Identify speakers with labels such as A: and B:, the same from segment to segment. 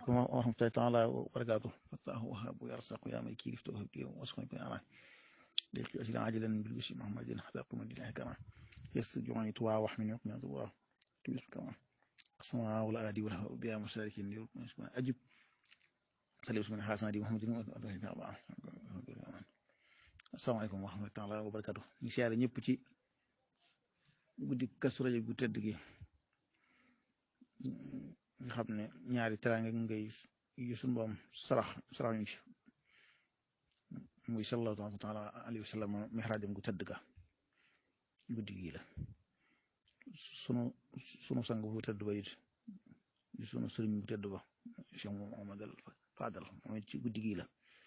A: عليكم ورحمة الله تعالى وبركاته فتاه وهاب ويرزق يا ملكي لفت وهب لي واسقني كن أنا ليك أجل عاجلا بالبشر محمد حتى قوم الله كما يستجعني توا وحمن يقم يضوا تبس كما قسما ولا أدي ولا بيا مشاركين أجب سليم من حسن دي محمد السلام عليكم ورحمة الله تعالى وبركاته ñu siyaare ñëpp ci guddi Kazu Rajab gu tëdd gi nga xam ne ñaari teraanga ngay yu suñu boom sarax sarax ñu ci muy sallallahu taala alayhi wa sallam mihraajam gu tëdd ga guddi gi la sunu sunu sang bu tëdd ba it di sunu sëriñ bu tëdd ba Cheikh Muhammad al Fadal mooy ci guddi gi la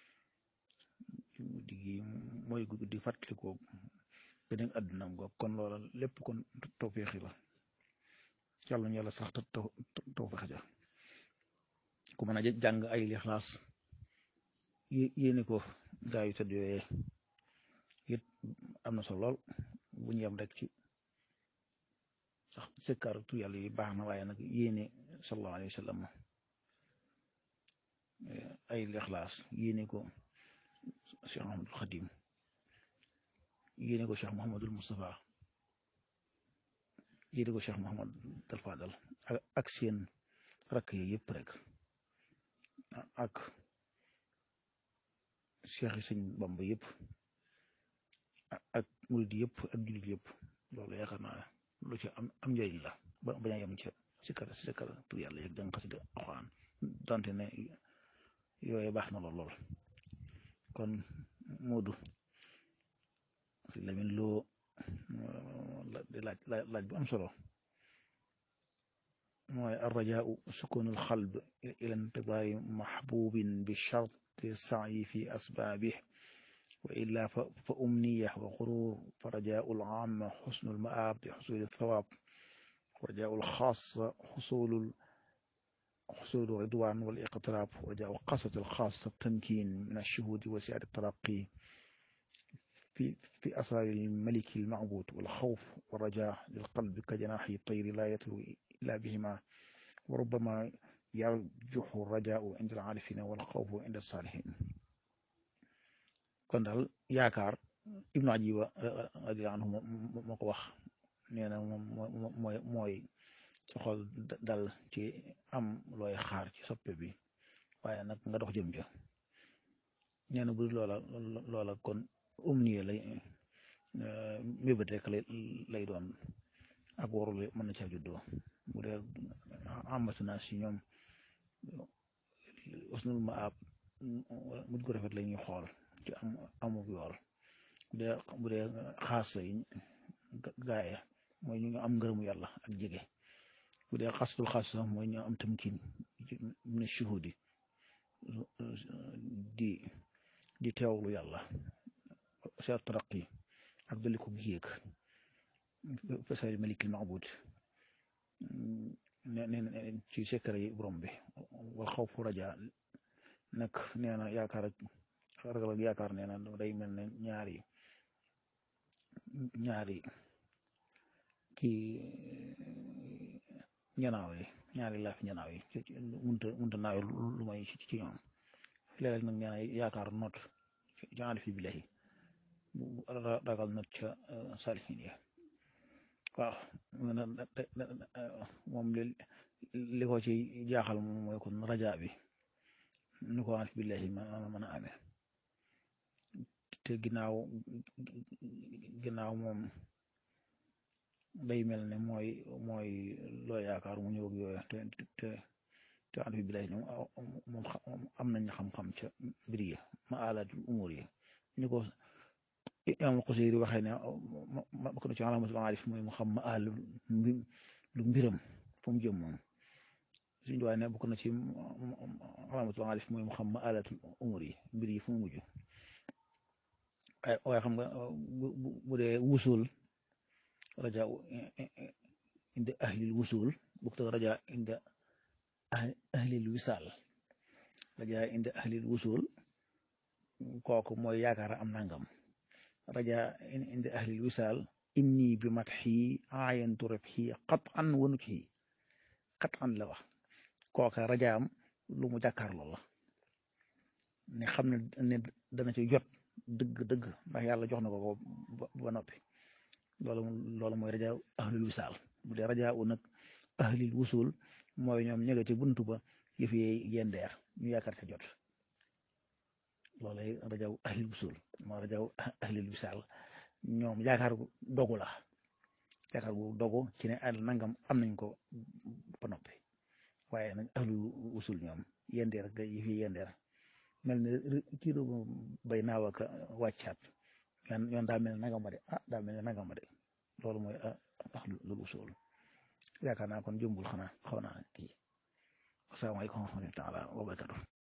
A: guddi gi mooy guddi fàttalikoo beneen àddunam go kon loola lépp kon tawfeexi la yàlla ñu yàlla sax tawfeex ja ku mën a jàng ay lixlaas yéene ko gaa yu tëdd yooyee it am na solo lool bu ñu yem rek ci sax sëkkar tu yàlla yi baax na waaye nag yéene sallallahu alayhi wa sallam ay lixlaas yéene ko Cheikh Mahamadul Xadim yéene ko Cheikh Mahamadul Moustapha yéene ko Cheikh Mahamad Dal Fadal ak seen rakk yi yëpp rek ak Cheikh yi sëñ Bamba yëpp ak murid yëpp ak jullit yëpp loolu yaakaar naa lu ci am am njëriñ la ba bañ a yem ca sikkar sikkar tur yàlla yeeg jàng xasida Alxuraan donte ne yooyu baax na lool lool kon Moodu si Lamin loo di laaj laaj bu am solo mooy arrajaau sukunu alxalb ila intidaari maxbubin bi charti saayi fi asbaabih wa illa fa umniya wa xurur fa rajaau alcaama xusnu almaab bi xusuli althawaab wa rajaau alxaasa xusulu حصول رضوان والاقتراب وجاء قصة الخاصة التمكين من الشهود وسعة الترقي في في أسرار الملك المعبود والخوف والرجاء للقلب كجناح الطير لا يتلو إلا بهما وربما يرجح الرجاء عند العارفين والخوف عند الصالحين kon daal yaakaar Ibnu Ajiba radiyallahu anhu moo ko wax nee na moom mooy mooy ci xol dal ci am looy xaar ci soppe bi waaye nag nga dox jëm ja nee na bu loola loola kon umniye lay mébét rek lay doon ak warul mën na caa juddoo bu dee amatu naa si ñoom usnul ma ab mujj ko rafet la ñuy xool ci am amu yool bu dee bu dee xaas yi gaaye mooy ñu am ngërëmu yàlla ak jege bu dee xasatul xaas sax mooy ñu am tamkin min shuhudi di di teewlu yàlla seet taraqi ak dolli ko yéeg fasal malikil maabud ne ci secret yi borom bi wal xaw fu raja nag nee na yaakaar ak ragal ak yaakaar nee na day mel ne ñaari ñaari kii ñanaaw yi ñaari laaf ñanaaw yi munta munta naaw lu may ci ñoom léeg-léeg nag nee na yaakaar not ci ànd fi billahi ragal not ca salihin yi waaw moom li ko ci jaaxal moom mooy kon raja bi ni ko ànd fi billahi ma mën a amee te ginnaaw ginnaaw moom day mel ne mooy mooy loo yaakaar mu ñëw ak yooyu te te te ànd fi billahi ñoom moom am nañ xam-xam ca mbir yi ma alatul umur yi ni ko imaam Xuseyri waxee ne bokk na ci alaamatul aarif mooy mu xam ma àll lu mbiram fu mu jëm moom suñu doy ne bokk na ci alaamatul aarif mooy mu xam ma alatul umur yi mbir yi fu mu mujj waaye xam nga bu dee wusul raja inda ahlil wusul bokk te raja inda ahlil wisaal raja inda ahlil wusul kooku mooy yaakaar am nangam raja inda ahlil wisaal inni bi matxi aayantu rabxi qatan wa nutxi qatan la wax kooka rajaam lu mu jàkkaarloo la ne xam ne ne dana ci jot dëgg dëgg ndax yàlla jox na ko ko ba noppi loolu loolu mooy rajaa ahlul wisaal bu dee rajaa u nag ahlil wusul mooy ñoom ñëga ci buntu ba yëf yi yendeer ñu yaakaar ca jot loolay rajaa ahlil wusul mooy rajaa ahlil wisaal ñoom yaakaar gu dogu la yaakaar gu dogu ci ne al nangam am nañ ko ba noppi waaye nag ahlul wusul ñoom yendeer ga yëf yi yendeer mel ne kii bay naaw ak wàccaat yoon yoon daa mel ne nangam ma de ah daa mel ne nangam ma de loolu mooy ahlul usul yaakaar naa kon jëmbul xanaa xaw naa kii asalaamaaleykum wa rahmatulah wa barakatuh